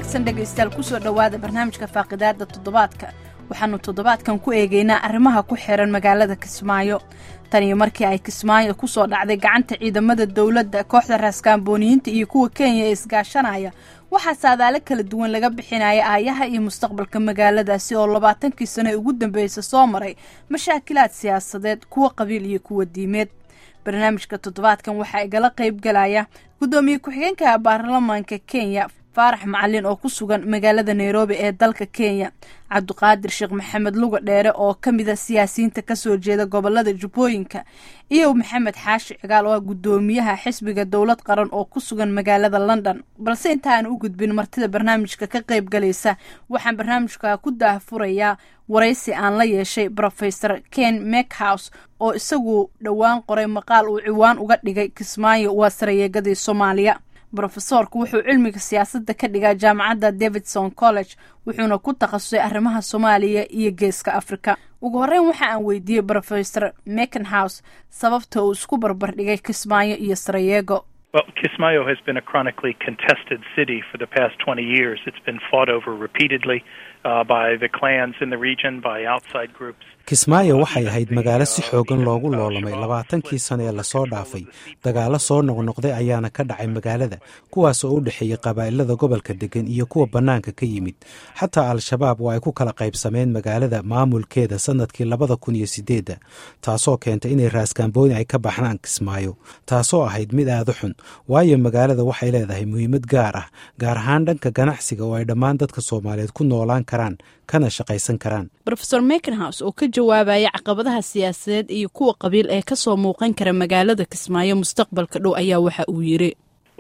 wanaagsan dhegaystayaal kusoo dhowaada barnaamijka faaqidaada toddobaadka waxaannu toddobaadkan ku eegaynaa arrimaha ku xiran magaalada kismaayo tan iyo markii ay kismaayo kusoo dhacday gacanta ciidamada dowladda kooxda raaskaambooniyiinta iyo kuwa kenya ee isgaashanaya waxaa saadaalo kala duwan laga bixinaya aayaha iyo mustaqbalka magaaladaasi oo labaatankii sano ee ugu dambeeysa soo maray mashaakilaad siyaasadeed kuwa qabiil iyo kuwa diimeed barnaamijka toddobaadkan waxaa igala qayb galaya guddoomiye ku-xigeenka baarlamaanka kenya faarax macalin oo ku sugan magaalada nairobi ee dalka kenya cabdiqaadir sheekh maxamed luga dheere oo ka mid a siyaasiyiinta kasoo jeeda gobolada jubbooyinka iyo maxamed xaashi cigaal oo ah guddoomiyaha xisbiga dowlad qaran oo ku sugan magaalada london balse intaaan u gudbin martida barnaamijka ka qayb galaysa waxaan barnaamijka ku daahfurayaa waraysi aan la yeeshay rofesor ken mekhouse oo isagu dhowaan qoray maqaal uu ciwaan uga dhigay kismaayo waa sarayeegadii soomaaliya brofesoorku wuxuu cilmiga siyaasadda ka dhigaa jaamacadda davidson college wuxuuna ku takhasusay arrimaha soomaaliya iyo geeska afrika ugu horreyn waxa aan weydiiyey rofesor mekenhouse sababta uu isku barbardhigay kismaayo iyo sarayeego Well, Kismayo has been a chronically contested city for the past 20 years. It's been fought over repeatedly uh, by the clans in the region, by outside groups. kismaayo waxay ahayd magaalo si xoogan loogu loolamay labaatankii sano ee lasoo dhaafay dagaallo soo noqnoqday ayaana ka dhacay magaalada kuwaas oo u dhexeeyey qabaa'ilada gobolka degan iyo kuwa bannaanka ka yimid xataa al-shabaab waa ay ku kala qaybsameen magaalada maamulkeeda sannadkii labada kun iyo sideedda taasoo keentay inay raaskaambooni ay ka baxnaan kismaayo taasoo ahayd mid aada u xun waayo magaalada waxay leedahay muhiimad gaar ah gaar ahaan dhanka ganacsiga oo ay dhammaan dadka soomaaliyeed ku noolaan karaan kana shaqaysan karaan rofesor mekenhouse oo ka jawaabaya caqabadaha siyaasadeed iyo kuwa qabiil ee kasoo muuqan kara magaalada kismaayo mustaqbalka dhow ayaa waxa uu yiri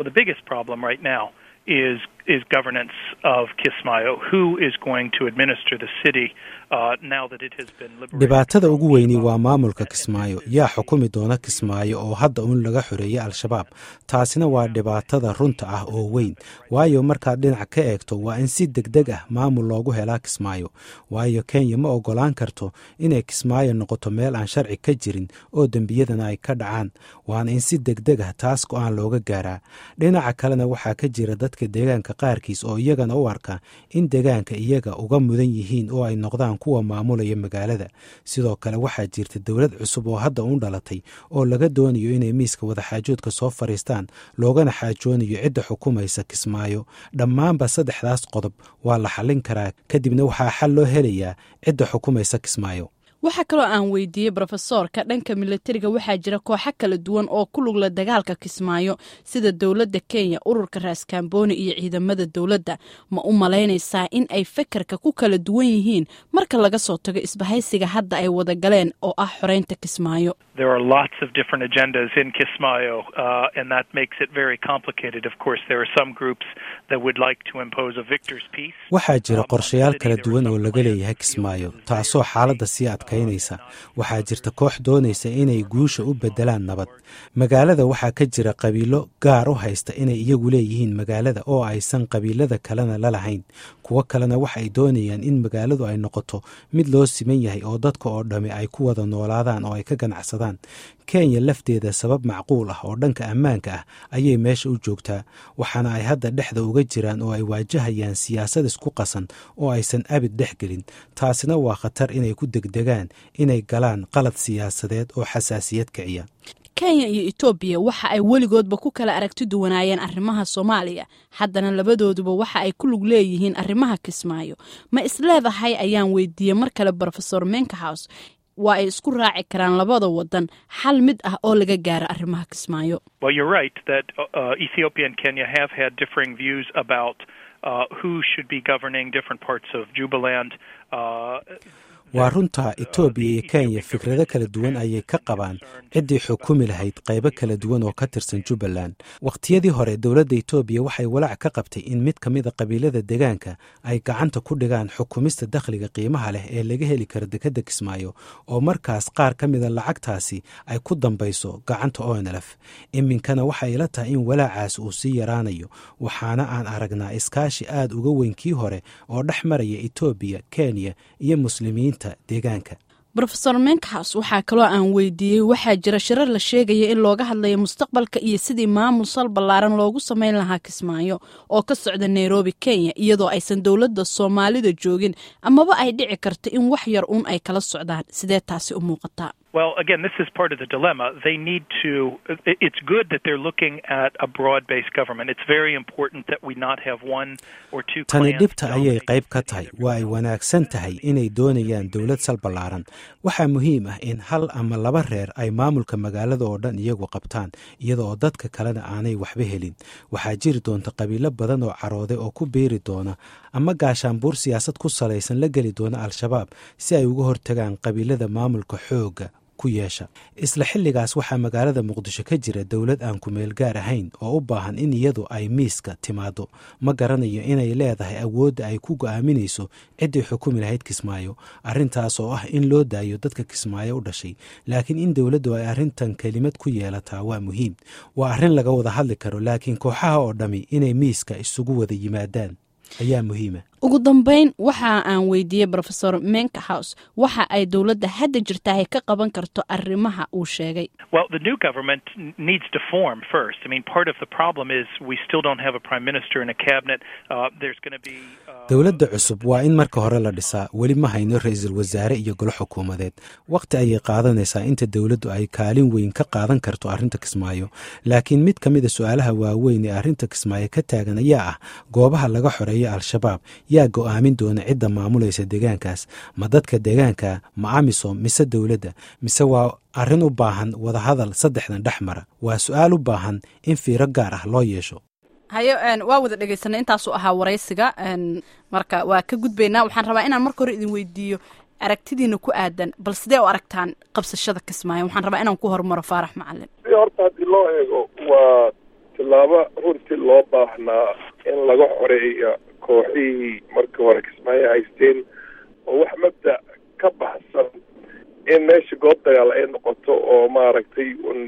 is is governance of Kismayo. Who is going to administer the city uh, now that it has been liberated? dhibaatada ugu weyni waa maamulka kismaayo yaa xukumi doona kismaayo oo hadda uun laga xoreeyey al-shabaab taasina waa dhibaatada runta ah oo weyn waayo markaad dhinac ka eegto waa in si degdeg ah maamul loogu helaa kismaayo waayo kenya ma ogolaan karto inay kismaayo noqoto meel aan sharci ka jirin oo dembiyadana ay ka dhacaan waana in si degdeg ah taas go-aan looga gaaraa dhinaca kalena waxaa ka jira dadka deegaanka qaarkiis oo iyagana u arka in deegaanka iyaga uga mudan yihiin oo ay noqdaan kuwa maamulaya magaalada sidoo kale waxaa jirta dowlad cusub oo hadda u dhalatay oo laga doonayo inay miiska wadaxaajoodka soo fadhiistaan loogana xaajoonayo cidda xukumaysa kismaayo dhammaanba saddexdaas qodob waa la xallin karaa kadibna waxaa xal loo helayaa cidda xukumaysa kismaayo waxaa kaloo aan weydiiyey brofesoorka dhanka milatariga waxaa jira kooxo kala duwan oo ku lugla dagaalka kismaayo sida dowladda kenya ururka raaskaambooni iyo ciidamada dowladda ma u malaynaysaa in ay fekerka ku kala duwan yihiin marka laga soo tago isbahaysiga hadda ay wada galeen oo ah xoreynta kismaayo There are lots of different agendas in Kismayo, uh, and that makes it very complicated. Of course, there are some groups that would like to impose a victor's peace. waxaa jira qorshayaal kala duwan oo laga leeyahay kismaayo taasoo xaaladda sii adkaynaysa waxaa jirta koox doonaysa inay guusha u beddelaan nabad magaalada waxaa ka jira qabiilo gaar u haysta inay iyagu leeyihiin magaalada oo aysan qabiilada kalena la lahayn kuwo kalena waxa ay doonayaan in magaaladu ay noqoto mid loo siman yahay oo dadka oo dhammi ay ku wada noolaadaan oo ay ka ganacsadaan kenya lafteeda sabab macquul ah oo dhanka ammaanka ah ayay meesha u joogtaa waxaana ay hadda dhexda uga jiraan oo ay waajahayaan siyaasad isku qasan oo aysan abid dhex gelin taasina waa khatar inay ku degdegaan inay galaan qalad siyaasadeed oo xasaasiyad kiciya kenya iyo etoobiya waxa ay weligoodba ku kala aragti duwanaayeen arrimaha soomaaliya haddana labadooduba waxa ay ku lug leeyihiin arrimaha kismaayo ma isleedahay ayaan weydiiyey mar kale brofesor menkahouse waa ay isku raaci karaan labada wadan xal mid ah oo laga gaaro arrimaha kismaayo Well, you're right that uh, Ethiopia and Kenya have had differing views about uh, who should be governing different parts of Jubaland. Uh, waa runta etoobiya iyo kenya fikrado kala duwan ayay ka qabaan ciddii xukumi lahayd qaybo kala duwan oo ka tirsan jubbaland wakhtiyadii hore dowladda etoobiya waxay walaac ka qabtay in mid ka mida qabiilada deegaanka ay gacanta ku dhigaan xukumista dakhliga qiimaha leh ee laga heli karo dekedda kismaayo oo markaas qaar ka mida lacagtaasi ay ku dambayso gacanta onlf iminkana waxay ila tahay in walaacaas uu sii yaraanayo waxaana aan aragnaa iskaashi aad uga weyn kii hore oo dhex maraya etoobiya kenya iyo muslimiinta deegaanka rofesor menkhaus waxaa kaloo aan weydiiyey waxaa jira shirar la sheegaya in looga hadlayo mustaqbalka iyo sidii maamul sal ballaaran loogu samayn lahaa kismaayo oo ka socda nairobi kenya iyadoo aysan dowladda soomaalida joogin amaba ay dhici karto in wax yar uun ay kala socdaan sidee taasi u muuqataa Well, again, this is part of the dilemma. They need to. It's good that they're looking at a broad-based government. It's very important that we not have one or two. tani dhibta ayay qayb ka tahay waa ay wanaagsan tahay inay doonayaan dowlad sal ballaaran waxaa muhiim ah in hal ama laba reer ay maamulka magaalada oo dhan iyagu qabtaan iyada oo dadka kalena aanay waxba helin waxaa jiri doonta qabiilo badan oo carooday oo ku biiri doona ama gaashaanbuur siyaasad ku salaysan la geli doona al-shabaab si ay uga hortagaan qabiilada maamulka xoogga ku yeesha isla xilligaas waxaa magaalada muqdisho ka jira dowlad aan kumeel gaar ahayn oo u baahan in iyadu ay miiska timaado ma garanayo inay leedahay awoodda ay ku go'aaminayso ciddii xukumi lahayd kismaayo arrintaas oo ah in loo daayo dadka kismaayo u dhashay laakiin in dowladdu ay arrintan kelimad ku yeelataa waa muhiim waa arrin laga wada hadli karo laakiin kooxaha oo dhammi inay miiska isugu wada yimaadaan ayaa muhiima ugu dambeyn waxa aan weydiiyey rofesor menkhaus waxa ay dowladda hadda jirtahay ka qaban karto arrimaha uu sheegay Well, the new government needs to form first. I mean, part of the problem is we still don't have a prime minister and a cabinet. Uh, there's going to be. Uh, dowladda cusub waa in marka hore la dhisaa weli ma hayno ra-iisul wasaare iyo golo xukuumadeed wakhti ayay qaadanaysaa inta dowladdu ay kaalin weyn ka qaadan karto arrinta kismaayo laakiin mid ka mida su-aalaha waaweyn ee arrinta kismaayo ka taagan ayaa ah goobaha laga xoreeyo al-shabaab yaa go'aamin doona cidda maamulaysa deegaankaas ma dadka deegaanka ma amisom mise dowladda mise waa arrin u baahan wadahadal saddexdan dhex mara waa su-aal u baahan in fiiro gaar ah loo yeesho hayo waa wada dhegeysanay intaasuu ahaa waraysiga marka waa ka gudbaynaa waxaan rabaa inaan marka hore idin weydiiyo aragtidiina ku aadan bal sidee u aragtaan qabsashada kismaayo waxaan rabaa inaan ku hormaro faarax macalin si horta haddii loo eego waa tillaabo runtii loo baahnaa in laga xoreeyo kooxihii markii hore kismaayo haysteen oo wax mabda ka baxsan in meesha goob dagaal ay noqoto oo maaragtay un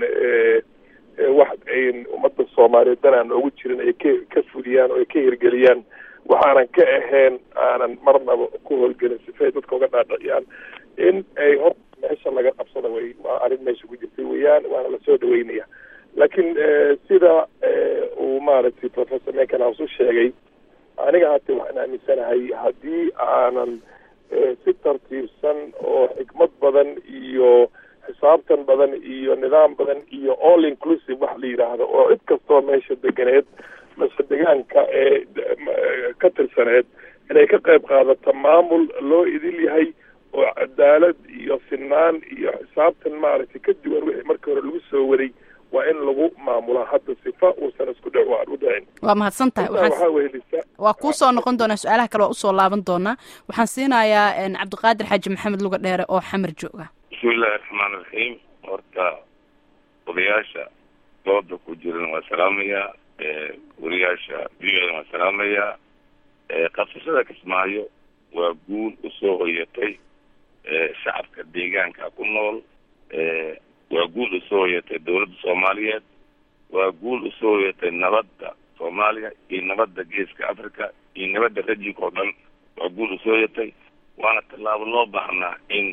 wax ay ummadda soomaaliyeed dan aan oogu jirin ay ka ka fuliyaan oo ay ka hirgeliyaan waxaanan ka ahayn aanan marnaba ku howlgelin sifay dadka uga dhaadhiciyaan in ay hor meesha laga qabsada way waa arrin meesha ku jirtay weeyaan waana lasoo dhaweynaya laakiin sida uu maaragtay professor menkenhouse u sheegay aniga hate waxaan aaminsanahay haddii aanan si tartiibsan oo xikmad badan iyo xisaabtan badan iyo nidaam badan iyo all inclusive wax la yidhaahdo oo cid kastoo meesha deganeed mase degaanka ee ka tirsaneed inay ka qayb qaadato maamul loo idil yahay oo cadaalad iyo sinaan iyo xisaabtan maaragtay ka duwan wixii markii hore lagu soo waday waa in lagu maamulaa hadda sifa uusan isku dh u dhicin waa mahadsan tahay waxaa wehelisa waa kuu soo noqon doonaa su-aalaha kale waa usoo laaban doonaa waxaan siinayaa cabdiqaadir xaaji maxamed luga dheere oo xamar jooga bismillahi raxmaan iraxiim horta odayaasha dooda ku jiran waa salaamayaa wariyaasha biyoodan waa salaamayaa qabsashada kismaayo waa guul usoo hoyatay shacabka deegaanka ku nool waa guul usoo hoyatay dawladda soomaaliyeed waa guul usoo hoyatay nabadda soomaaliya iyo nabadda geeska africa iyo nabadda rajinka oo dhan waa guul usoo hoyatay waana tallaabo loo baahnaa in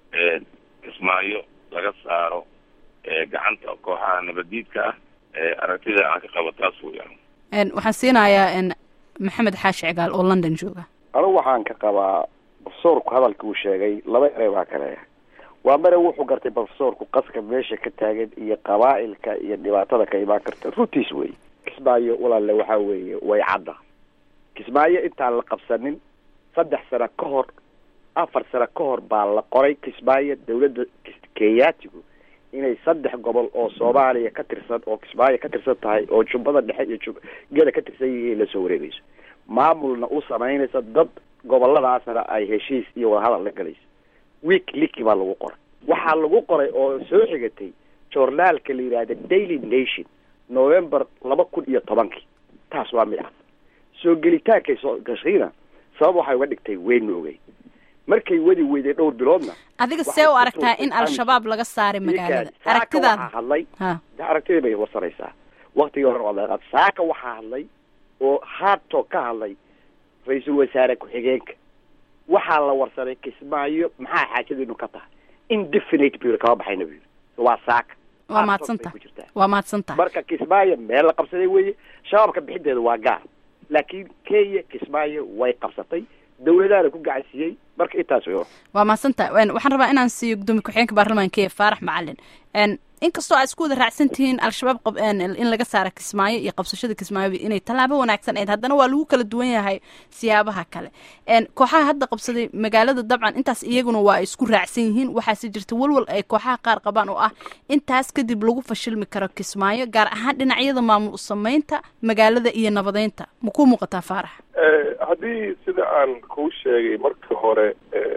kismaayo laga saaro gacanta kooxaha nabaddiidka ah aragtida aan ka qabo taas weyaan waxaan siinayaa maxamed xaashi cigaal oo london jooga anigu waxaan ka qabaa profesorku hadalka uu sheegay laba erey baa kale waa mare wuxuu gartay profesorku qaska meesha ka taagan iyo qabaa'ilka iyo dhibaatada ka imaan karta runtiis wey kismaayo walaalle waxaa weeye way cadda kismaayo intaan la qabsanin saddex sano ka hor afar sano ka hor baa la qoray kismaayo dawladda kenyaatigu inay saddex gobol oo soomaaliya ka tirsan oo kismaayo ka tirsan tahay oo jubbada dhexe iyo jub geda ka tirsan yihiin lasoo wareegayso maamulna u samaynaysa dad goboladaasna ay heshiis iyo wadahadal la galayso week liki baa lagu qoray waxaa lagu qoray oo soo xigatay journaalka la yidhaahda daily nation november laba kun iyo tobankii taas waa mid ah soo gelitaankay soo gashayna sabab waxay uga dhigtay weyn ma ogey markay wadi weyday dhowr biloodna adiga see u aragtaa in al-shabaab laga saaray magaalada aragtidaada waxaa hadlay ha de aragtidii bay warsanaysaa waktigii hore waa laga qaad saaka waxaa hadlay oo haadto ka hadlay ra-iisul wasaare ku-xigeenka waxaa la warsaday kismaayo maxaa xaajadiinu ka tahay indefinite buu yidhi kama baxayna buu yidhi waa saaka waa mahadsantaha ku jirtaa waa mahadsantaha marka kismaayo meel la qabsaday weeye shabaabka bixideeda waa gaar laakiin kenya kismaayo way qabsatay dawladaana ku gacansiiyey marka intaas wey waa mahadsantaha waxaan rabaa inaan siiyo gudoomiye ku-xigeenka baarlamaanka ee faarax macalin inkastoo aad isku wada raacsan tihiin al-shabaab in laga saara kismaayo iyo qabsashada kismaayo inay tallaabo wanaagsan ahayd haddana waa lagu kala duwan yahay siyaabaha kale kooxaha hadda qabsaday magaalada dabcan intaas iyaguna waa ay isku raacsan yihiin waxaase jirta walwal ay kooxaha qaar qabaan oo ah intaas kadib lagu fashilmi karo kismaayo gaar ahaan dhinacyada maamul sameynta magaalada iyo nabadeynta ma ku muuqataa faarax haddii sida aan kuu sheegay markii hore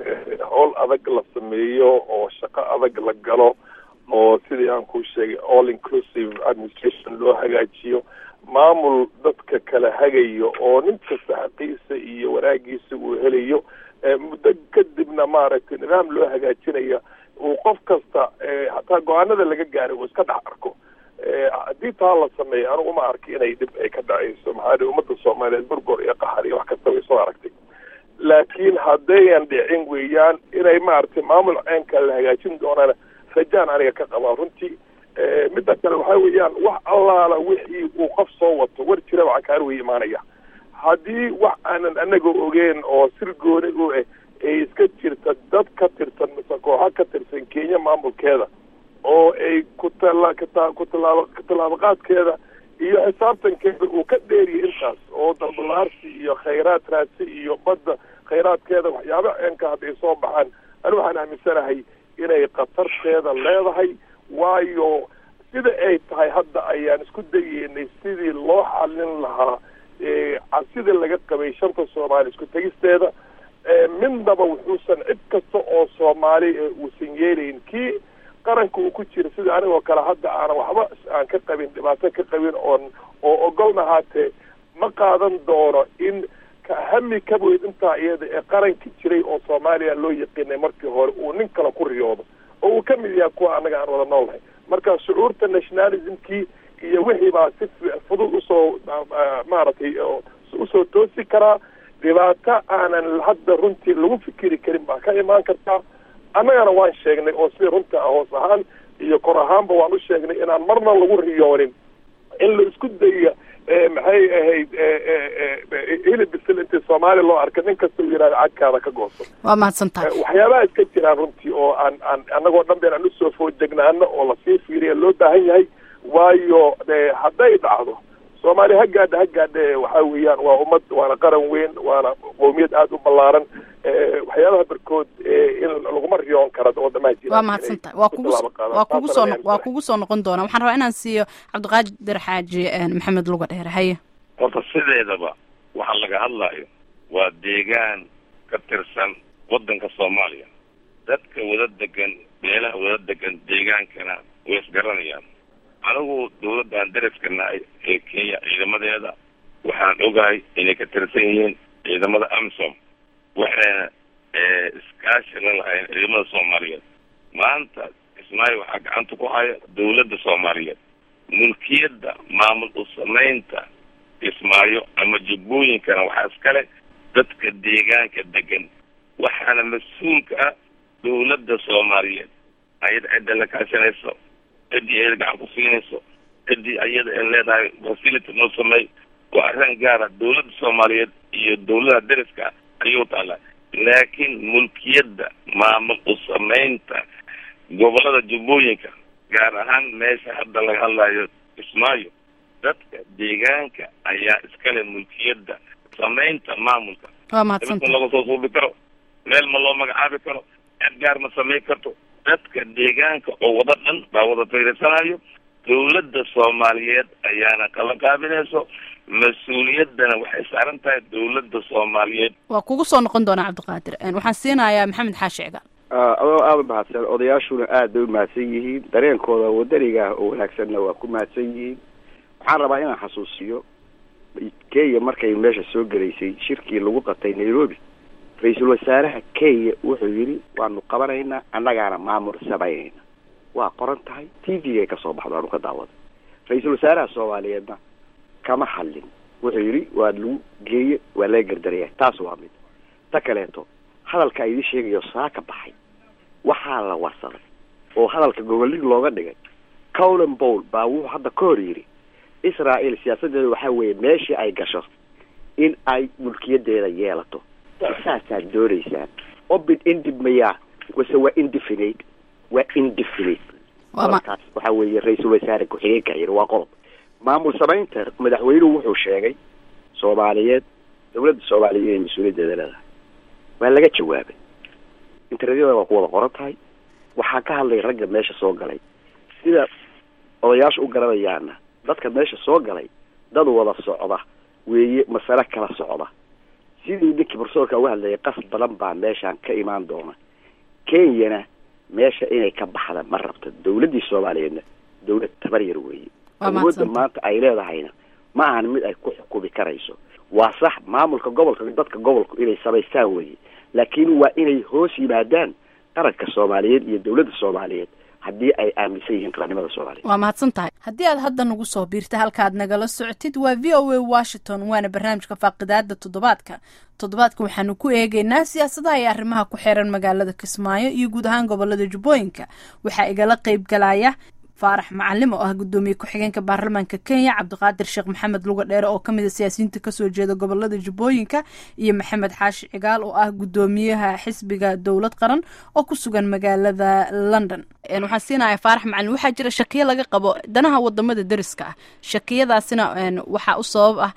howl adag la sameeyo oo shaqo adag la galo oo sidii aan kuu sheegay all inclusive administration loo hagaajiyo maamul dadka kala hagayo oo nin kasta xaqiisa iyo wanaagiisa uu helayo muddo kadibna maaragtay nidaam loo hagaajinaya uu qof kasta hataa go-aanada laga gaaray uu iska dhex arko haddii taa la sameeyo anigu ma arki inay dhib ay ka dhacayso maxaa dhi ummadda soomaaliyeed burgor iyo qaxar iyo wax kasta way soo aragtay laakiin haddayan dhicin weeyaan inay maaragtay maamul ceenka la hagaajin doonana rajaan aniga ka qabaa runtii midda kale waxaa weeyaan wax allaala wixii uu qof soo wato war jiraba cakaar way imaanaya haddii wax aanan anaga ogeen oo sir gooni u ah ay iska jirta dad ka tirsan mise kooxo ka tirsan kenya maamulkeeda oo ay kutala kata kutalaabo katallaabaqaadkeeda iyo xisaabtankeeda uu ka dheeriya intaas oo dambalaarsi iyo khayraad raadsi iyo badda khayraadkeeda waxyaaba ceenka hadday soo baxaan ani waxaan aaminsanahay inay khatarteeda leedahay waayo sida ay tahay hadda ayaan isku dayeynay sidii loo xalin lahaa cabsida laga qabay shanta soomaali isku tegisteeda midnaba wuxuusan cid kasta oo soomaali uusan yeelayn kii qaranka uu ku jira sida anigoo kale hadda aanan waxba aan ka qabin dhibaato ka qabin oon oo ogolna haatee ma qaadan doono in hami ka weyd intaa iyada ee qaranki jiray oo soomaaliya loo yaqiinay markii hore uu nin kale ku riyoodo oo uu ka mid yahay kuwa annaga aan wada noolnahay marka shucuurta nationalismkii iyo wixii baa si fudud usoo maaragtay usoo toosi karaa dhibaato aanan hadda runtii lagu fikiri karin baa ka imaan kartaa annagana waan sheegnay oo sida runta hoos ahaan iyo kor ahaanba waan u sheegnay inaan marna lagu riyoonin in la isku daya maxay ahayd hilib bisil intii soomaaliya loo arkay nin kasta uu yihahda cagkaada ka gooso waa mahadsantahay waxyaabaha iska jiraan runtii oo aan aan annagoo dhan been aan usoo foojegnaano oo lasii fiiriya loo baahan yahay waayo hadday dhacdo soomaaliya ha gaadha ha gaadha waxaa weeyaan waa ummad waana qaran weyn waana qowmiyad aada u ballaaran waxyaabaha barkood in laguma riyoon kara wadamaha jira waa mahadsantahay waa kugu waa kugu soo waa kugu soo noqon doona waxaan rabaa inaan siiyo cabdiqaadir xaaji maxamed luga dheere haye horta sideedaba waxa laga hadlayo waa deegaan ka tirsan waddanka soomaaliya dadka wada degan meelaha wada degan deegaankana way isgaranayaan anigu dawladdan dariska nahay ee kenya ciidamadeeda waxaan ogahay inay ka tirsan yihiin ciidamada amsom waxayna iskaashi la lahayn ciidamada soomaaliyeed maanta kismaayo waxaa gacanta ku haya dawladda soomaaliyeed mulkiyadda maamul u samaynta kismaayo ama jubbooyinkana waxaa iskale dadka deegaanka degan waxaana mas-uulka ah dawladda soomaaliyeed ayada cidda la kaashanayso ciddii ayada gacan ku siinayso ciddii ayada ay leedahay facility noo sameey waa arrin gaara dawladda soomaaliyeed iyo dawladaha dariska ayuu taala laakiin mulkiyadda maamul u samaynta gobolada jubbooyinka gaar ahaan meesha hadda laga hadlayo kismaayo dadka deegaanka ayaa iskale mulkiyadda samaynta maamulka waa mahadsantahay laga soo suubi karo meel ma loo magacaabi karo cid gaar ma samayn karto dadka deegaanka oo wada dhan baa wada fiirisanayo dawladda soomaaliyeed ayaana kala qaabinayso mas-uuliyaddana waxay saaran tahay dawladda soomaaliyeed waa kugu soo noqon doonaa cabdiqaadir waxaan siinayaa maxamed xaashi cigaal adoo aada u mahadsan odayaashuna aad bay u mahadsan yihiin dareenkooda wadaniga oo wanaagsanna waa ku mahadsan yihiin waxaan rabaa inaan xasuusiyo kenya markay meesha soo gelaysay shirkii lagu qatay nairobi ra-iisul wasaaraha kenya wuxuu yidhi waanu qabanaynaa annagaana maamul samaynayna waa qoran tahay t v-gay kasoo baxdo aanu ka daawada ra-iisul wasaaraha soomaaliyeedna kama hadlin wuxuu yidhi waa lagu geeye waa laga gardaraya taas waa mid ta kaleeto hadalka idin sheegayo saa ka baxay waxaa la warsaday oo hadalka gobolig looga dhigay colin bowl baa wuxuu hadda ka hor yidhi israel siyaasadeeda waxaa weeye meeshii ay gasho in ay mulkiyadeeda yeelato saasaad dooneysaan obid indib mayaa wase waa indefinite waa indefinite markaas waxa weeye ra-iisul wasaare ku-xigeenka yidhi waa qodob maamul samaynta madaxweynuhu wuxuu sheegay soomaaliyeed dawladda soomaaliya inay mas-uuliyaddeeda leedahay waa laga jawaabay internetyada waa ku wada qoran tahay waxaa ka hadlay ragga meesha soo galay sida odayaasha u garanayaana dadka meesha soo galay dad wada socda weeye masale kala socda sidii ninkii barsoorka uga hadlayay qas badan baa meeshaan ka imaan doona kenyana meesha inay ka baxda ma rabto dawladdii soomaaliyeedna dawlad tabar yar weeye awoodda maanta ay leedahayna ma ahan mid ay ku xukumi karayso waa sax maamulka gobolka dadka gobolku inay samaystaan weeye laakiin waa inay hoos yimaadaan qaranka soomaaliyeed iyo dawladda soomaaliyeed haddii ay aaminsan yihiin qarannimada soomaaliya waa mahadsan tahay haddii aad hadda nagu soo biirta halkaad nagala socotid waa v o a washington waana barnaamijka faaqidaada toddobaadka toddobaadka waxaanu ku eegeynaa siyaasadaha iyo arrimaha ku xeeran magaalada kismaayo iyo guud ahaan gobolada jubbooyinka waxaa igala qeyb galaya faarax macalim oo ah guddoomiye ku-xigeenka baarlamaanka kenya cabdiqaadir sheekh maxamed luga dheere oo kamid a siyaasiyiinta kasoo jeeda gobolada jubbooyinka iyo maxamed xaashi cigaal oo ah guddoomiyaha xisbiga dowlad qaran oo ku sugan magaalada london waxaan siinaya faarax macalin waxaa jira shakiyo laga qabo danaha wadamada deriska ah shakiyadaasina waxaa u sabab ah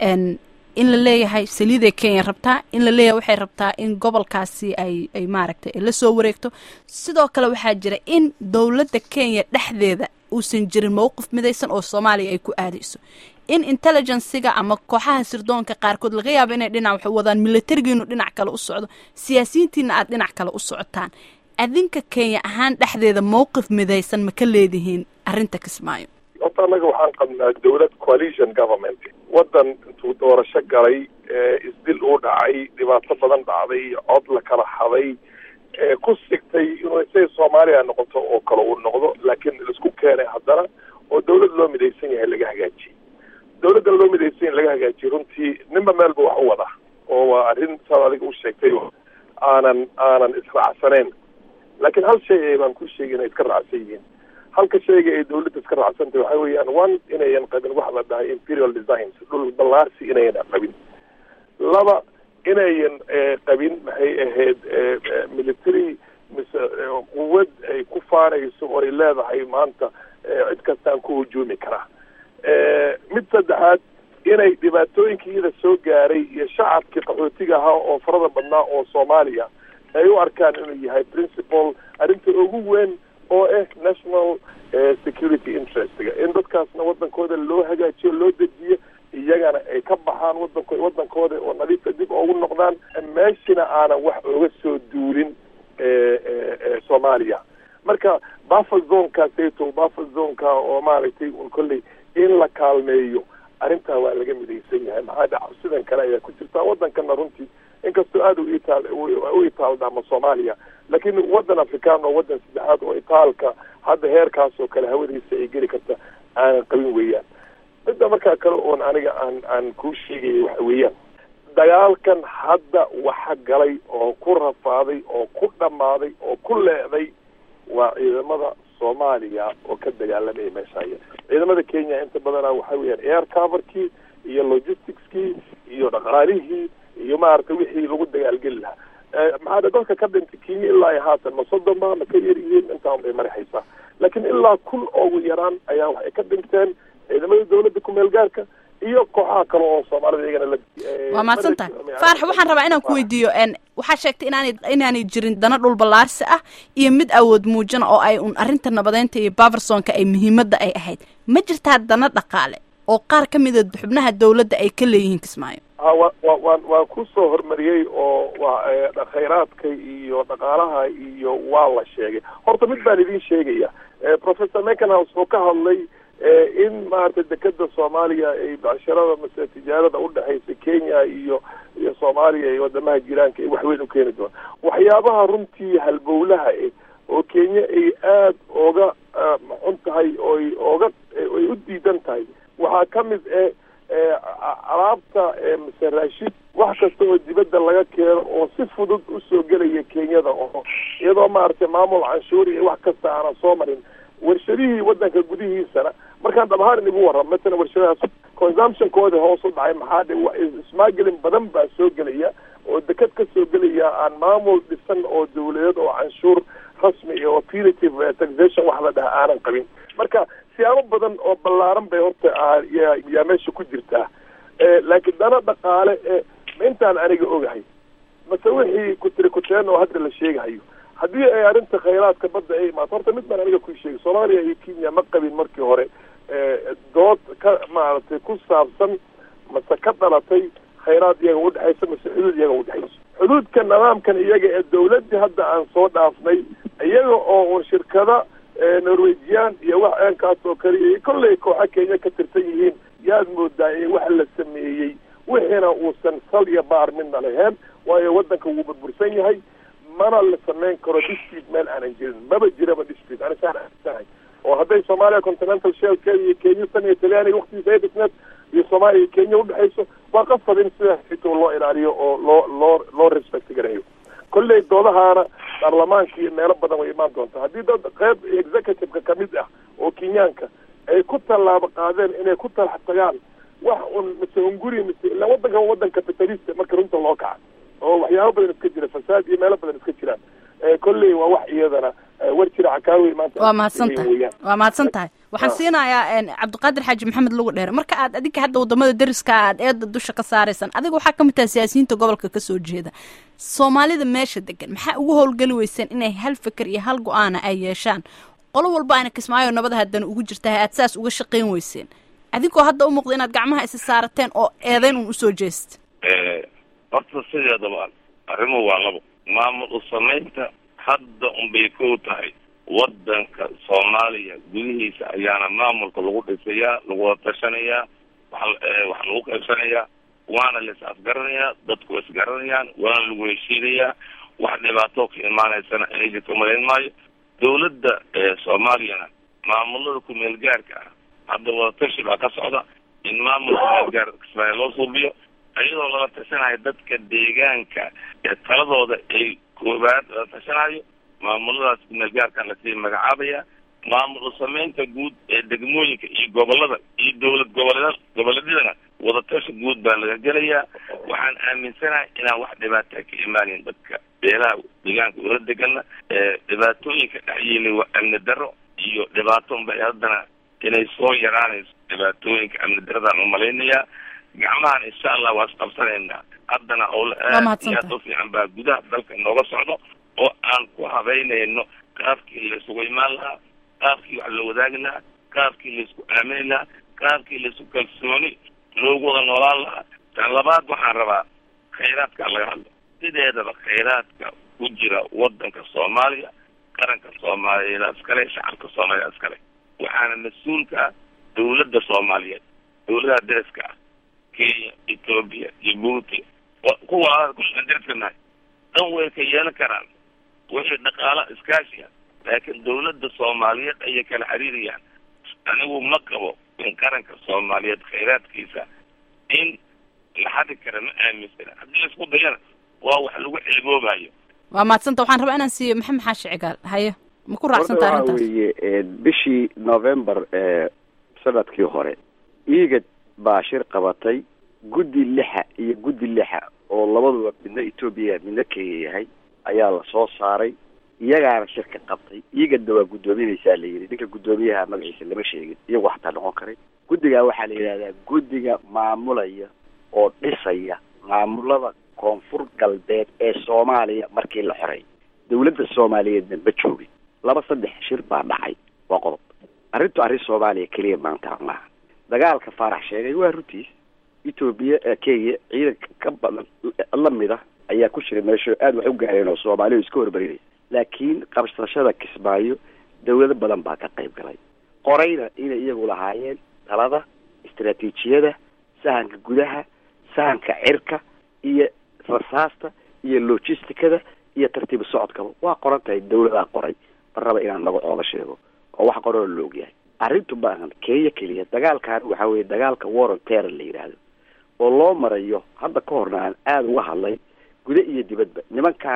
in la leeyahay saliiday kenya rabtaa in la leeyahay waxay rabtaa in gobolkaasi ay ay maaragtay la soo wareegto sidoo kale waxaa jira in dowladda kenya dhexdeeda uusan jirin mowqif midaysan oo soomaaliya ay ku aadayso in intelligenciga ama kooxaha sirdoonka qaarkood laga yaabo inay dhinac wax wadaan milatarigiinu dhinac kale u socdo siyaasiyiintiina aad dhinac kale u socotaan adinka kenya ahaan dhexdeeda mowqif midaysan ma ka leedihiin arrinta kismaayo horta annaga waxaan qabnaa dawlad coalition government waddan intuu doorasho galay isdil uu dhacay dhibaato badan dhacday cod la kala haday ku sigtay inuu say soomaaliya noqoto oo kale uu noqdo laakiin laisku keenay haddana oo dawlad loo midaysan yahay laga hagaajiyey dawladdan loo midaysan yahay laga hagaajiyey runtii ninba meelba wax u wada oo waa arrin saad adiga u sheegtay aanan aanan israacsaneyn laakiin hal shay baan ku sheegay inay iska raacsan yihiin halka shayga ay dawladda iska raacsantay waxa weeyaan one inayan qabin waxa la dhahay imperial designs dhul ballaarsi inayan qabin laba inayan qabin maxay ahayd military mise quwad ay ku faanayso oo ay leedahay maanta cid kastaan ku hujuumi karaa mid saddexaad inay dhibaatooyinkii iyada soo gaaray iyo shacabkii qaxootiga ahaa oo farada badnaa oo soomaaliya ay u arkaan inuu yahay principal arrinta ugu weyn oo ah national security interestga in dadkaasna wadankooda loo hagaajiyo loo dejiyo iyagana ay ka baxaan wadanko wadankooda oo nadiifa dib oogu noqdaan meeshina aanan wax oga soo duulin soomaaliya marka buffer zonekaaseto buffer zoneka oo maaragtay un kolley in la kaalmeeyo arrintaa waa laga midaysan yahay maxaa dhaca sidan kale ayaa ku jirtaa wadankana runtii inkastoo aada u itaal u itaaldhama soomaaliya laakiin wadan afrikaan oo wadan saddexaad oo itaalka hadda heerkaas oo kale hawadiisa ay geli karta aanan qabin weeyaan midda markaa kale oon aniga aan aan kuu sheegaya waxa weeyaan dagaalkan hadda waxa galay oo ku rafaaday oo ku dhammaaday oo ku leeday waa ciidamada soomaaliya oo ka dagaalamaya meeshaya ciidamada kenya inta badana waxa weeyaan air coverkii iyo logisticskii iyo dhaqaalihii iyo maaragtay wixii lagu dagaalgeli lahaa maxaa dadka ka dhintay kenya ilaa iyo haatan ma soddonba ma ka yar yihiin intaan bay marixaysaa laakiin ilaa kun ugu yaraan ayaa waxay ka dhinteen ciidamada dawladda kumeel gaarka iyo kooxaha kale oo soomaalida iyagana la waa mahadsan tahay faarax waxaan rabaa inaan ku weydiiyo waxaa sheegtay inaanay inaanay jirin dana dhul ballaarsi ah iyo mid awood muujina oo ay un arrinta nabadeynta iyo baversonka ay muhiimadda ay ahayd ma jirtaa dana dhaqaale oo qaar ka mida xubnaha dawladda ay ka leeyihiin kismaayo ha wa wa waan waan kusoo hormariyey oo wa khayraadka iyo dhaqaalaha iyo waa la sheegay horta mid baan idin sheegaya professor mecanhouse oo ka hadlay in maaragtay dekeda soomaaliya ay becshirada mase tijaarada udhexaysa kenya iyo iyo soomaaliya iyo wadamaha jiraanka ay waxweyn u keeni doona waxyaabaha runtii halbowlaha eh oo kenya ay aada ooga xun tahay oy ooga ay u diidan tahay waxaa ka mid eh alaabta mase raashid wax kasta oo dibadda laga keeno oo si fudud usoo gelaya kenyada oo iyadoo maaragtay maamul canshuur iyo wax kasta aanan soo marin warshadihii wadanka gudihiisana markaan dhab ahaan igu warram matala warshadahaas consumptionkooda hoos u dhacay maxaa dhe smuggling badan baa soo gelaya oo deked ka soo gelaya aan maamul dhisan oo dawladeed oo canshuur rasmi iyo oo punitive taxation wax la dhaha aanan qabin marka siyaabo badan oo ballaaran bay horta yaa meesha ku jirtaa laakiin dana dhaqaale ee intaan aniga ogahay mase wixii kutiri kuteen oo hadda la sheegahayo haddii ay arrinta khayraadka badda ay imaato horta mid baan aniga ku sheegay soomaaliya iyo kenya ma qabin markii hore dood ka maaragtay ku saabsan mase ka dhalatay khayraad iyaga udhexaysa mase xuduud iyaga udhexayso xuduudka nidaamkan iyaga ee dawladdii hadda aan soo dhaafnay iyaga oo shirkada norwegian iyo wax eenkaas oo kaliya kollay kooxa kenya ka tirsan yihiin yaad moodaa in wax la sameeyey wixiina uusan sal iyo baar midna lahayn waayo waddanka wuu burbursan yahay mana la samayn karo dispute meel aanan jirin maba jiraba dispute ani saan aaminsanahay oo hadday soomaaliya continental shelkeeda iyo kenya tan iyo talyaaniga waktigiisa ay dhisneed iyo soomaaliya iyo kenya udhexayso waa qasab in sidaas xitoo loo ilaaliyo oo loo loo loo respect gareeyo kolley doodahaana baarlamaanka iyo meelo badan way imaan doontaa haddii dad qeyb executive-ka kamid ah oo kenyaanka ay ku tallaabo qaadeen inay ku talax tagaan wax un mise hunguri mise ilaa waddankan waddan capitalista marka runta loo kaca oo waxyaabo badan iska jira fasaad iyo meelo badan iska jiraan kolley waa wax iyadana war jira cakaawi maanta waa mahadsan tahay waa mahadsan tahay waxaan siinayaa cabdiqaadir xaaji maxamed lugu dheere marka aad adiga hadda wadamada deriska aad eeda dusha ka saaraysaan adiga waxaa kamid tahay siyaasiyiinta gobolka kasoo jeeda soomaalida meesha degan maxaa ugu howlgeli weyseen inay hal fikir iyo hal go-aana ay yeeshaan qolo walba ayna kismaayo nabada haddana ugu jirtahay aad saas uga shaqayn weyseen adigoo hadda u muuqda inaad gacmaha isi saarateen oo eedeyn un usoo jeesta horta sideedaba arrimuhu waa labo maamul u samaynta hadda unbay kow tahay waddanka soomaaliya gudihiisa ayaana maamulka lagu dhisayaa lagula tashanayaa wa wax lagu qaybsanayaa waana la is afgaranayaa dadku wa isgaranayaan waana lagu heshiinayaa wax dhibaato ka imaanaysana inay jirto malayn maayo dawladda soomaaliyana maamulada kumeel gaarka ah hadda wadatashi baa ka socda in maamul kumeel gaar kismaayo loo suubiyo iyadoo lala tashanayo dadka deegaanka ee taladooda ay koobaad lala tashanayo maamuladaas kumeel gaarkan lasii magacaabaya maamul u samaynta guud ee degmooyinka iyo gobolada iyo dawlad goboleed goboleedyadana wadatashi guud baa laga gelayaa waxaan aaminsanahay inaan wax dhibaata ka imaanin dadka beelaha deegaanka ula degana dhibaatooyinka dhexyeelay waa amni daro iyo dhibaato unbay haddana inay soo yaraanayso dhibaatooyinka amni daradaan umalaynayaa gacmahan insha allah waa isqabsanaynaa haddana howla aad iyo aad u fiican baa gudaha dalka nooga socdo oo aan ku habeynayno qaabkii laisugu imaan lahaa qaabkii wax la wadaagi lahaa qaabkii laisku aamini lahaa qaabkii laisku kalsooni loogu wada noolaan lahaa tan labaad waxaan rabaa khayraadka laga hadlo sideedaba khayraadka ku jira wadanka soomaaliya qaranka soomaaliyeed iskale shacabka soomaaliya iskale waxaana mas-uulka ah dawladda soomaaliyeed dawladaha deriska ah kenya ethoobia jibuuti kuwa kushan deriska nahay dhan way ka yeelan karaan wixii dhaqaala iskaashi ah laakiin dawladda soomaaliyeed ayay kala xiriirayaan anigu ma qabo in qaranka soomaaliyeed khayraadkiisa in la xadi kara ma aaminsana haddii laisku dayana waa wax lagu ceeboobayo waa mahadsanta waxaan rabaa inaan siiyo maxamed xaashi cigaal haye ma ku raacsanta waxa arrintaas weeye bishii november ee sanadkii hore iigad baa shir qabatay guddi lixa iyo guddi lixa oo labaduba midna etoobiya midna kenya yahay ayaa la soo saaray iyagaana shirka qabtay iigadna waa guddoominaysaa la yidhi ninka guddoomiyaha magaciisa lama sheegin iyagu xataa noqon karay guddigaa waxaa la yidhahdaa guddiga maamulaya oo dhisaya maamulada koonfur galbeed ee soomaaliya markii la xoray dawladda soomaaliyeedna ma joogin laba saddex shir baa dhacay waa qodob arrintu arrin soomaaliya keliya maanta maaha dagaalka faarax sheegay waa runtiis etoobiya kenya ciidanka ka badan lamid ah ayaa ku jira meesho aada wax u gaareen oo soomaaliya iska hormarinaya laakiin qabsashada kismaayo dawlado badan baa ka qayb galay qorayna inay iyagu lahaayeen talada istaraatiijiyada sahanka gudaha sahanka cirka iyo rasaasta iyo logisticada iyo tartiib socodkaba waa qoran tahay dawladaa qoray ma raba inaan magacooda sheego oo wax qoroo la ogyahay arrintu maahan kenya keliya dagaalkan waxa weye dagaalka warren terror la yidhaahdo oo loo marayo hadda ka horna aan aada uga hadlay guda iyo dibadba nimankan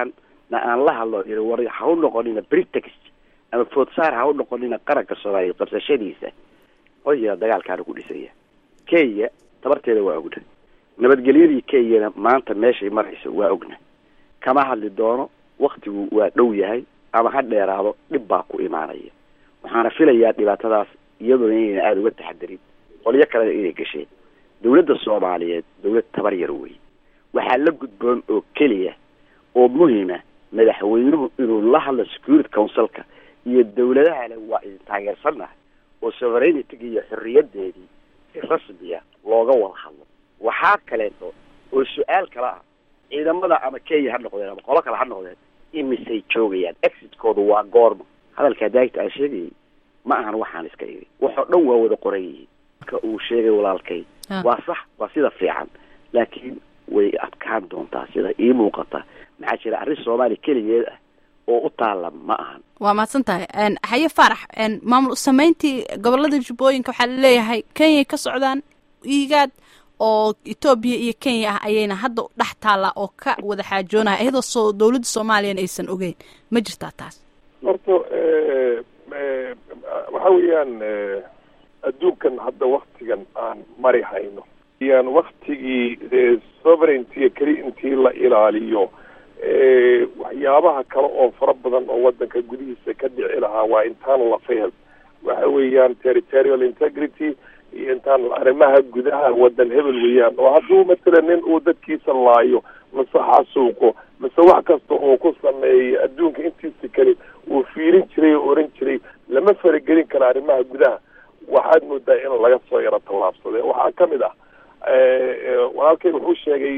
na aan la hadlo yiri war ha u noqonina britext ama foodsaar ha u noqonina qaranka soomaaliyeed qabsashadiisa qoyga dagaalkaana ku dhisaya kenya tabarteeda waa ogna nabadgelyadii kenyana maanta meeshay marayso waa ogna kama hadli doono waktigu waa dhow yahay ama ha dheeraado dhib baa ku imaanaya waxaana filayaa dhibaatadaas iyaduna inayna aada uga taxadarin qolyo kalena inay gasheen dawladda soomaaliyeed dawlad tabar yar wey waxaa la gudboon oo keliya oo muhima madaxweynuhu inuu la hadlo security councilka iyo dawladahale waa idin taageersannahay oo sovereignity iyo xorriyadeedii si rasmiya looga wada hadlo waxaa kaleeto oo su-aal kale ah ciidamada ama kenya ha noqdeen ama qolo kale ha noqdeen imisay joogayaan exitkoodu waa goorma hadalkaa daagta aan sheegayay ma ahan waxaan iska iri waxoo dhan waa wada qoran yihiin marka uu sheegay walaalkay waa sax waa sida fiican laakiin way adkaan doontaa sida ii muuqata maxaa jira arrin soomaaliya keligeed ah oo u taalla ma ahan waa mahadsan tahay haye faarax maamul sameyntii gobolada jubbooyinka waxaa laleeyahay kenyay ka socdaan igaad oo etoobiya iyo kenya ah ayayna hadda dhex taallaa oo ka wada xaajoonaya iyadoo soo dawladda soomaaliyana aysan ogeyn ma jirtaa taas horta waxa weeyaan adduunkan hadda waktigan aan mari hayno yaan waktigii sovereignty keli intii la ilaaliyo waxyaabaha kale oo fara badan oo wadanka gudihiisa ka dhici lahaa waa intaan la fahel waxa weeyaan territorial integrity iyo intaan arrimaha gudaha wadan hebel weeyaan oo hadduu matala nin uu dadkiisa laayo mase xasuuqo mase wax kasta oo ku sameeyay adduunka intiisa kale uu fiirin jiray oo oran jiray lama faragelin karo arrimaha gudaha waxaad moodaa in laga soo yaro tallaabsade waxaa kamid ah walaalkay wuxuu sheegay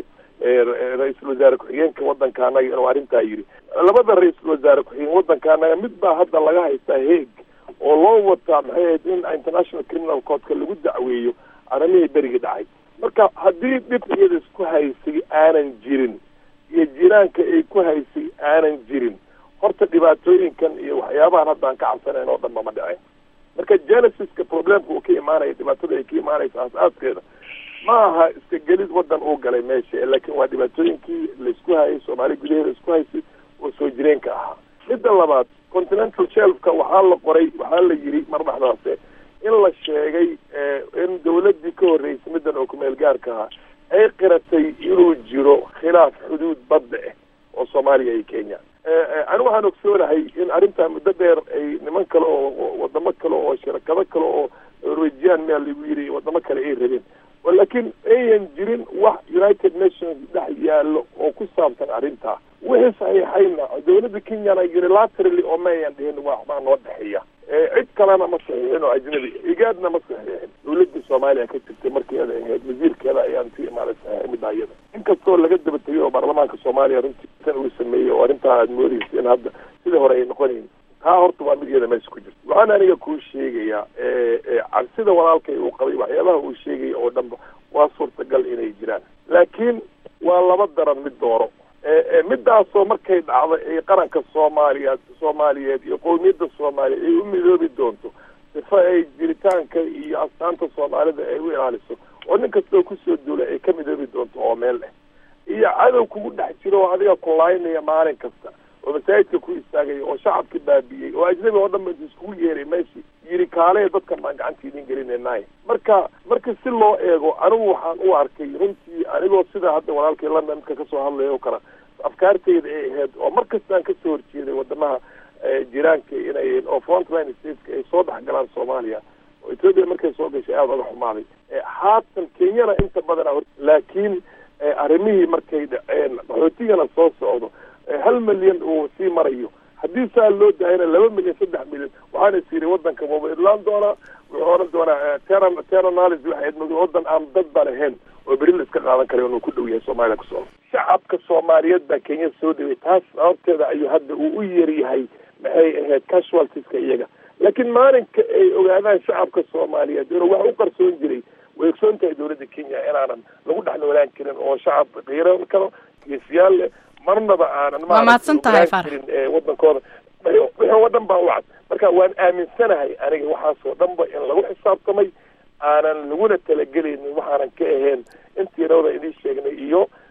ra-iisul wasaare ku-xigeenka wadanka anaga inuu arrintaa yidhi labada ra-iisul wasaare ku-xigeen wadanka anaga mid baa hadda laga haystaa heeg oo loo wataa maxay ahayd in international criminal courtka lagu dacweeyo arrimihii berigii dhacay marka haddii dhibkeeda isku haysay aanan jirin iyo jiraanka ay ku haysay aanan jirin horta dhibaatooyinkan iyo waxyaabahan hadda aan ka cabsanayn oo dhan mama dhicin marka genesiska problemka uu ka imaanaya dhibaatada ay ka imaanaysa aas-aaskeeda ma aha iska gelid wadan uu galay meesha laakiin waa dhibaatooyinkii laisku hayay soomaali gudaheeda isku haysay oo soo jireenka ahaa midda labaad continental shelfka waxaa la qoray waxaa la yidhi mar dhexdaase in la sheegay in dawladii ka horreysay middan oo kumeel gaarka ahaa ay qiratay inuu jiro khilaaf xuduud badda ah oo soomaaliya iyo kenya ani waxaan ogsoonahay in arrintaa muddo dheer ay niman kale oo wadamo kale oo shirakado kale oo norwegian meel lagu yiri wadamo kale ay rabeen laakiin ayan jirin wax united nations dhex yaallo oo ku saabsan arrintaa wixii saxiixayna dawladda kenyana unilaterally oo ma ayan dhihin waxbaa noo dhexeeya cid kalena ma saxiixin oo ajnabi igaadna ma saxiixin dawladda soomaaliya ka jirtay markeeda ahayd wasiirkeeda ayaan ku imaaday saxiixay midda iyada inkastoo laga daba tegay oo baarlamaanka soomaaliya runtii tan uu sameeyey oo arrintaa aad moodeysa in hadda sidii hore ay noqonayn taa horta waa mid iyada meesha ku jirta waxaan aniga kuu sheegayaa cabsida walaalkay uu qabay waxyaabaha uu sheegaya oo dhanba waa suurtagal inay jiraan laakiin waa laba daran mid dooro midaasoo markay dhacdo ay qaranka soomaaliya soomaaliyeed iyo qowmiyadda soomaaliya ay u midoobi doonto sifa ay jiritaanka iyo astaanta soomaalida ay u ilaaliso oo nin kastoo kusoo duula ay ka midoobi doonto oo meel leh iyo cadow kugu dhex jiro oo adiga kulaynaya maalin kasta oo masaajidka ku istaagaya oo shacabka baabiyey oo ajnabi oo dhan ba iskugu yeeray meeshii yiri kaale dadkan baan gacanta idin gelinaynaay marka marka si loo eego anigu waxaan u arkay runtii anigoo sida hadda walaalkii london midka kasoo hadlaya oo kale afkaarteyda ay ahayd oo mar kastaan kasoo horjeeday wadamaha jiraanka inay oo frontline stateska ay soo dhex galaan soomaaliya oo ethoopia markay soo gashay aada oga xumaaday haatan kenyana inta badan laakiin arrimihii markay dhaceen qaxootigana soo socdo hal milyan uu sii marayo haddii saa loo daayana laba milyan saddex milyan waxaana is yiri wadanka waba idlaan doonaa wuxuu oran doonaa ter teranalis waxay mid wadan aan dadba lahayn oo beri la iska qaadan kara inuu ku dhow yahay soomaaliya kusoo shacabka soomaaliyeed baa kenya soo dhaway taas sababteeda ayuu hadda uu u yaryahay maxay ahayd casualtieska iyaga laakiin maalinka ay ogaadaan shacabka soomaaliyeed inuu wax u qarsoon jiray way ogsoon tahay dawladda kenya inaanan lagu dhex noolaan karin oo shacab qiiran karo geesiyaal leh marnaba aanan waa mahadsan tahay farax wadankooda wixii oo dhan baa u cad marka waan aaminsanahay aniga waxaasoo dhanba in lagu xisaabtamay aanan laguna talagelaynin waxaanan ka ahayn intii rawda idiin sheegnay iyo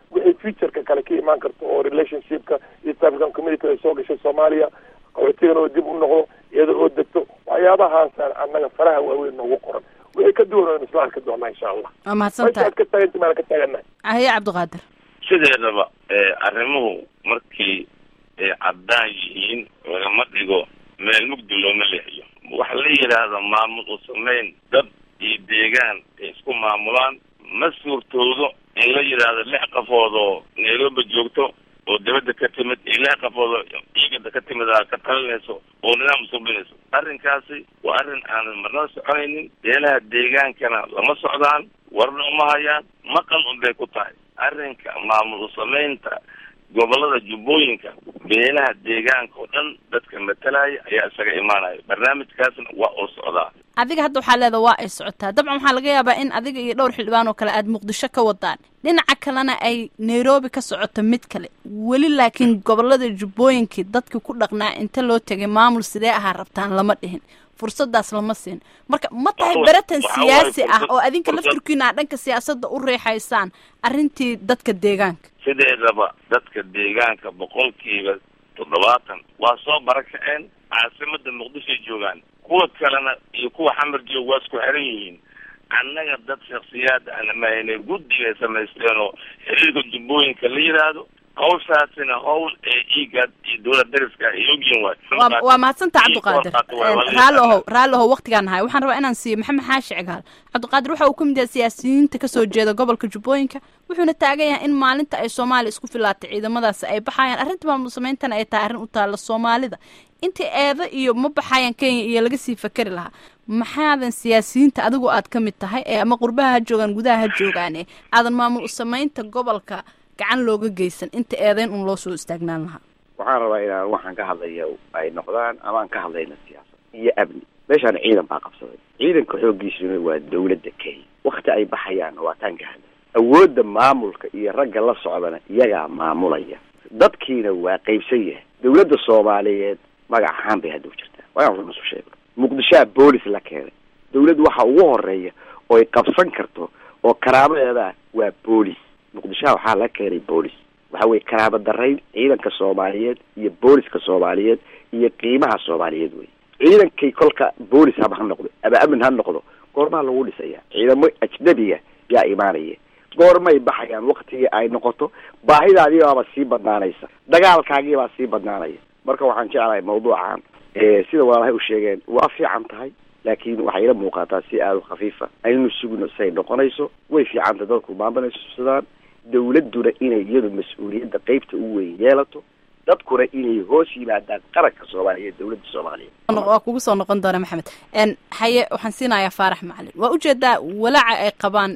wixii futureka kale ka imaan karto oo relationshipka east african community ay soo gashay soomaaliya qaxootigan oo dib u noqdo iyada oo degto waxyaabahaasaan annaga faraha waaweyn noogu qoran wixii ka duwan oo isla arki doonaa insha allah waa mahadsantahay meeshaad ka taaganta maana ka taaganahay haye cabdiqaadir sideedaba arrimuhu markii ay caddaan yihiin lagama dhigo meel mugdi looma leexiyo waxa la yidhaahda maamul u samayn dad iyo deegaan ay isku maamulaan ma suurtoodo in la yidhaahdo lix qafood oo nairobi joogto oo dibadda ka timid iyo lix qafood oo ciigada ka timid aa ka talinayso oo nidaam subinayso arrinkaasi waa arrin aanan marnaba soconaynin beelaha deegaankana lama socdaan warna uma hayaan maqal unbay ku tahay arrinka maamul u samaynta gobolada jubbooyinka beelaha deegaanka oo dhan dadka matalaya ayaa isaga imaanaya barnaamijkaasna waa uu socdaa adiga hadda waxaa leedaha waa ay socotaa dabcan waxaa laga yaabaa in adiga iyo dhowr xildhibaan oo kale aad muqdisho ka wadaan dhinaca kalena ay nairobi ka socoto mid kale weli laakiin gobolada jubbooyinkii dadkii ku dhaqnaa inta loo tegay maamul sidee ahaa rabtaan lama dhihin fursadaas lama siin marka ma tahay beratan siyaasi ah oo adinka lafturkiina aa dhanka siyaasadda u reexaysaan arrintii dadka deegaanka sideedaba dadka deegaanka boqolkiiba toddobaatan waa soo barakaceen caasimada muqdishoay joogaan kuwa kalena iyo kuwa xamar joog waa isku xiran yihiin annaga dad shaksiyaad ana mahaynay guddigay samaysteen oo xiriirka jubbooyinka la yidhaahdo hawshaasina hawl ee igad iyo dowlad dariska ay ogyihin waay waa waa mahadsanta cabdiqaadir raalli ohow raalli ohow waqtigaan nahay waxaan rabaa inaan siiyo maxamed xaashi cigaal cabdiqaadir waxa uu ka mid yahay siyaasiyiinta kasoo jeeda gobolka jubbooyinka wuxuuna taagan yahay in maalinta ay soomaaliya isku filaatay ciidamadaasi ay baxayaan arrinta maamul sameyntana ay tahay arrin u taalla soomaalida inta eeda iyo ma baxayaan kenya iyo laga sii fakeri lahaa maxaadan siyaasiyiinta adigu aad ka mid tahay ee ama qurbaha ha joogaan gudaha ha joogaane aadan maamul u samaynta gobolka gacan looga geysan inta eedeyn un loo soo istaagnaan lahaa waxaan rabaa inaan waxaan ka hadlaya ay noqdaan ama aan ka hadlayna siyaasad iyo amni meeshaan ciidan baa qabsaday ciidanka xooggiisuna waa dawladda kenya wakti ay baxayaan waa taan ka hadlay awoodda maamulka iyo ragga la socdana iyagaa maamulaya dadkiina waa qaybsan yahay dawladda soomaaliyeed magac ahaan bay hadda u jirtaa waa inaan isu sheegno muqdishoa boolis la keenay dawladdu waxa ugu horeeya oo ay qabsan karto oo karaabadeeda waa boolis muqdishoha waxaa laga keenay boolis waxa weye karaaba darayn ciidanka soomaaliyeed iyo booliska soomaaliyeed iyo qiimaha soomaaliyeed wey ciidankay kolka boolis haba ha noqdo ama amin ha noqdo goormaa lagu dhisaya ciidamo ajnabiga yaa imaanaya goormay baxayaan waktigii ay noqoto baahidaadiibaaba sii badnaanaysa dagaalkaagiibaa sii badnaanaya marka waxaan jeclahay mawduucan sida walaalahay u sheegeen waa fiican tahay laakiin waxay ila muuqataa si aada u khafiifa aynu sugno say noqonayso way fiicanta dadku maamulaysadaan dawladduna inay iyadu mas-uuliyadda qeybta u weyn yeelato dadkuna inay hoos yimaadaan qaranka soomaaliyeed dawladda soomaaliyeed waa kugu soo noqon doona maxamed haye waxaan siinayaa faarax macalin waa ujeedaa walaaca ay qabaan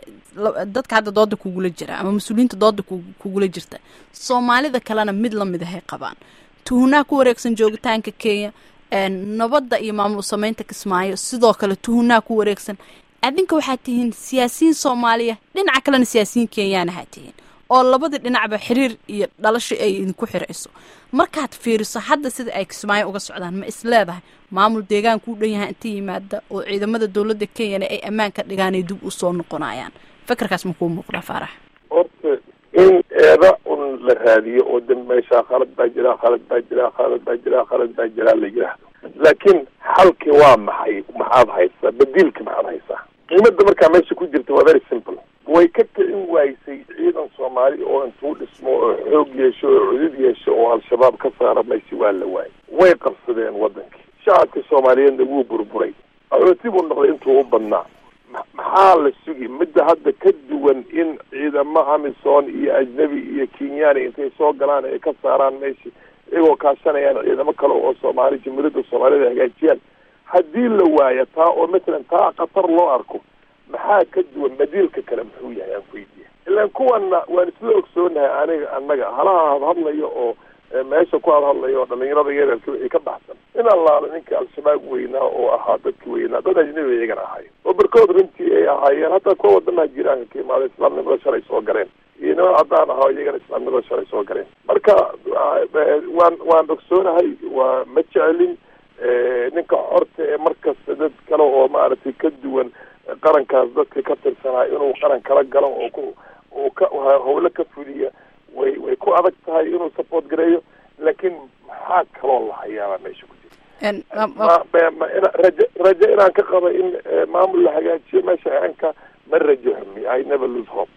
dadka hadda dooda kugula jira ama mas-uuliyiinta dooda kugula jirta soomaalida kalena mid lamid ahay qabaan tuhunaa ku wareegsan joogitaanka kenya nabadda iyo maamul sameynta kismaayo sidoo kale tuhunaa ku wareegsan adinka waxaad tihiin siyaasiyiin soomaaliya dhinaca kalena siyaasiyiin kenyaana haa tihiin oo labadii dhinacba xiriir iyo dhalasho ay idinku xirayso markaad fiiriso hadda sida ay kismaayo uga socdaan ma is leedahay maamul deegaanka u dhan yahay inta yimaada oo ciidamada dowladda kenyana ay ammaan ka dhigaan ay dib usoo noqonayaan fekerkaas ma kuu muuqdaa faarax horta in eeda un la raadiyo oo dan meeshaa khalad baa jiraa khalad baa jiraa khalad baa jiraa khalad baa jiraa la yidhaahdo laakiin xalki waa maxay maxaad haysaa badiilka maxaad haysaa qiimada markaa meesha ku jirta waa very simple way ka kicin waysay ciidan soomaali oo intuu dhismo oo xoog yeesho oo cudud yeesho oo al-shabaab ka saara maysi waa la waayay way qabsadeen wadankii shacabka soomaaliyeedna wuu burburay arooti buu noqday intuu u badnaa maxaa la sugi midda hadda ka duwan in ciidamo amisom iyo ajnebi iyo kenyani intay soo galaan ay ka saaraan meesha iyagoo kaashanayaan ciidamo kale oo soomaali jamhuuriyadda soomaalida hagaajiyaan haddii la waayo taa oo matalan taa khatar loo arko maxaa ka duwan badiilka kale muxuu yahay aan weydiya ilaan kuwana waan isla ogsoonahay aniga annaga halaha hadhadlayo oo meesha ku hadhadlayo oo dhalinyarada yareerka wixii ka baxsan in allaala ninka al-shabaab weynaa oo ahaa dadki weynaa dad ajnabi iyagana ahaayeen oo barkood runtii ay ahaayeen hataa kuwa wadamaha jiraanka ka imaada islaamnimada shalay soo galeen iyo niman caddaan ahaa iyagana islaamnimada shalay soo galeen marka waan waan ogsoonahay waa ma jecelin ninka xorta ee markasta dad kale oo maaragtay ka duwan qarankaas dadka ka tirsanaa inuu qaran kala galo oo ku uu ka howlo ka fuliya way way ku adag tahay inuu support gareeyo laakiin maxaa kaloo la hayaabaa meesha ku jira ma raje raje inaan ka qaba in maamul la hagaajiyo meesha anka ma rajo xumi i never lose hope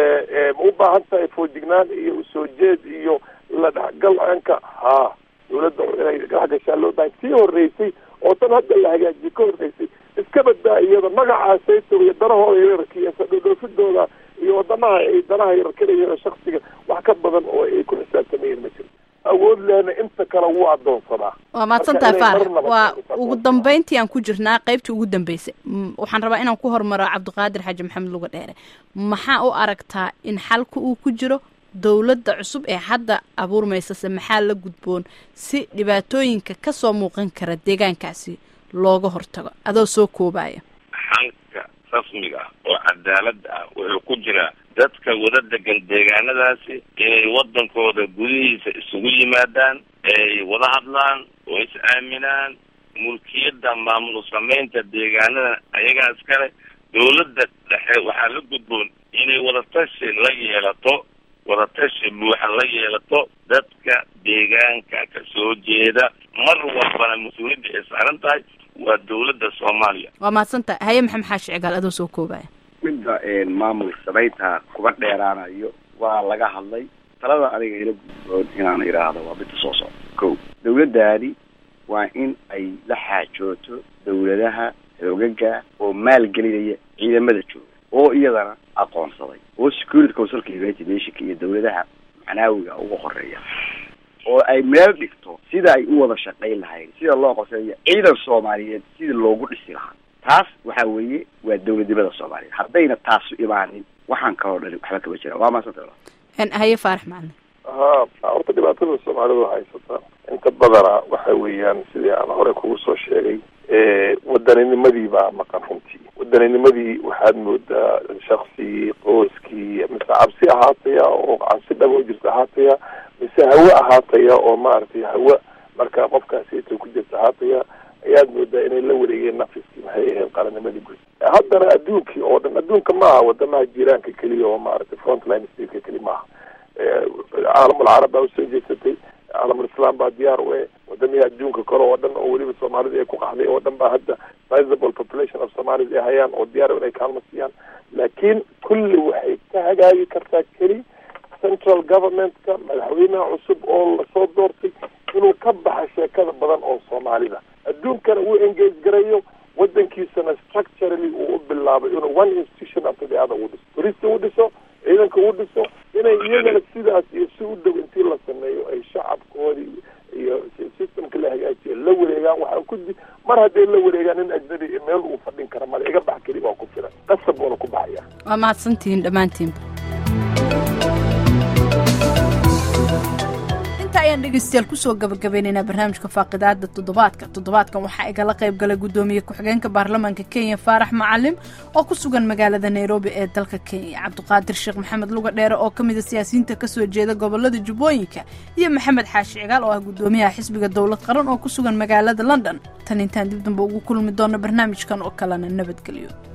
ma u baahan tahay foojignaan iyo usoo jeed iyo la dhexgal anka haa dawladda inay dhexgashaa loo bahay sii horeysay oo tan hadda la hagaajiyo ka horeysay iska badbaa iyada magacaasayto iyo danahooda yararka iyo sadhodhoofidooda iyo wadamaha ay danaha yarar ka leeyihiin shaksiga wax ka badan oo ay ku xisaabtamayeen ma jiro awood lehna inta kale wuu adoonsadaa waa mahadsantahay faarax waa ugu dambeyntii aan ku jirnaa qaybtii ugu dambeysay waxaan rabaa inaan ku hormaro cabdiqaadir xaaji maxamed luga dheere maxaa u aragtaa in xalka uu ku jiro dowladda cusub ee hadda abuurmaysase maxaa la gudboon si dhibaatooyinka ka soo muuqan kara deegaankaasi looga hortago adoo soo koobaya xalka rasmiga ah oo cadaalada ah wuxuu ku jiraa dadka wada degan deegaanadaasi inay waddankooda gudihiisa isugu yimaadaan ay wada hadlaan oo is aaminaan mulkiyadda maamul samaynta deegaanada ayagaa iskale dawladda dhexe waxaa la gudboon inay wadatashi la yeelato wadatashi buuxa la yeelato dadka deegaanka ka soo jeeda mar walbana mas-uuliyadda ay saaran tahay waa dawladda soomaaliya waa mahadsantahay haye maxamed xaashi cigaal adoo soo koobaya midda maamul samaynta kuba dheeraanayo waa laga hadlay talada aniga ila gudboon inaan idhaahdo waa midda soo socda ko dawladdaani waa in ay la xaajooto dawladaha xoogaga oo maalgelinaya ciidamada jooga oo iyadana aqoonsaday oo security councilka united nationka iyo dawladaha macnaawiga uga horeeya oo ay meel dhigto sida ay u wada shaqayn lahayn sida loo qoseeyo ciidan soomaaliyeed sidii loogu dhisi lahaa taas waxa weeye waa dawladnimada soomaaliyeed haddayna taasu imaanin waxaan kaloo dhani waxba kama jira waa maasanta haye faarax macalin ha horta dhibaatada soomaalidu haysata inta badana waxa weeyaan sidii aan hore kugu soo sheegay wadaninimadii baa maqan runtii wadaninimadii waxaad moodaa shaksi qoyskii mise cabsi ahaataya oo cabsi dhabo jirta ahaataya mise hawe ahaataya oo maaragtay hawe marka qofkaasita ku jirta ahaataya ayaad moodaa inay la wareegeen nafiskii maxay ahayd qarannimadii guud haddana adduunkii oo dhan adduunka maaha wadamaha jiiraanka keliya oo maaragtay frontline stateka keli maaha caalamul carab baa usoo jeedsatay caalamul islam baa diyaar u eh wadamihii adduunka kale oo dhan oo weliba soomaalida ay ku qaxday oo dhan baa hadda sizable population of somalis ay hayaan oo diyaar inay kaalmo siiyaan laakiin kulli waxay ka hagaagi kartaa keli central governmentka madaxweynaha cusub oo lasoo doortay inuu ka baxa sheekada badan oo soomaalida adduunkana uu engage garayo wadankiisana structurally uu u bilaabay inuu one institution after the other uu dhiso turista uu dhiso ciidanka uu dhiso inay iyagana sidaas iyo si u dhow intii la sameeyo ay shacabkoodii iyo systemka la hagaajiyo la wareegaan waxaan ku di mar hadday la wareegaan in ajnabi meel uu fadhin kara male iga bax keli waa ku filan qasab buuna ku baxaya waa mahadsantihiin dhammaantiinba ayaan dhegeystayaal kusoo gabagabaynaynaa barnaamijka faaqidaada toddobaadka toddobaadkan waxaa igala qayb galay guddoomiye ku-xigeenka baarlamaanka kenya faarax macalim oo ku sugan magaalada nairobi ee dalka kenya cabdiqaadir sheekh maxamed luga dheere oo ka mida siyaasiyiinta kasoo jeeda gobolada jubbooyinka iyo maxamed xaashi cigaal oo ah guddoomiyaha xisbiga dowlad qaran oo ku sugan magaalada london tan intaan dib damba ugu kulmi doono barnaamijkan oo kalena nabadgelyo